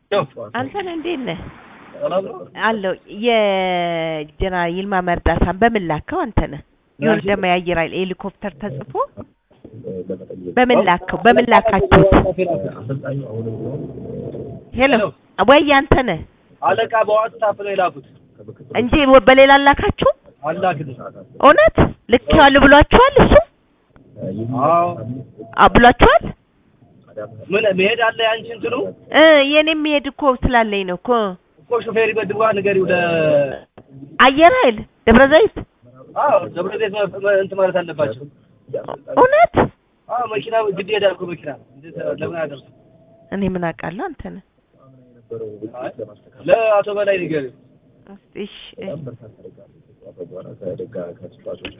አንተ ነህ እንዴት ነህ? አለው የጀነራል ይልማ መርዳሳን በምን ላከው? አንተ ነህ የሆነ ደግሞ የአየር ኃይል ሄሊኮፕተር ተጽፎ በምን ላከው? በምን ላካችሁት? ሄሎ ወይ አንተ ነህ አለቃ በዋትስአፕ ነው የላኩት እንጂ በሌላ ላካችሁ? አላክልኝ። እውነት ልኬዋለሁ ብሏችኋል? እሱ አዎ አ ብሏችኋል? ምን መሄድ አለ ያንቺ እንትኑ እ የኔ የሚሄድ እኮ ስላለኝ ነው እኮ እኮ ሾፌር ይበድዋ ንገሪው ለ አየር ኃይል ደብረ ዘይት አዎ ደብረ ዘይት መ- መ- እንትን ማለት አለባቸው። እውነት አዎ መኪና ግድ ይሄዳል እኮ መኪና እንዴት ለምን አያደርሱ? እኔ ምን አውቃለሁ አንተ ነህ ለአቶ በላይ ንገሪው እሺ እሺ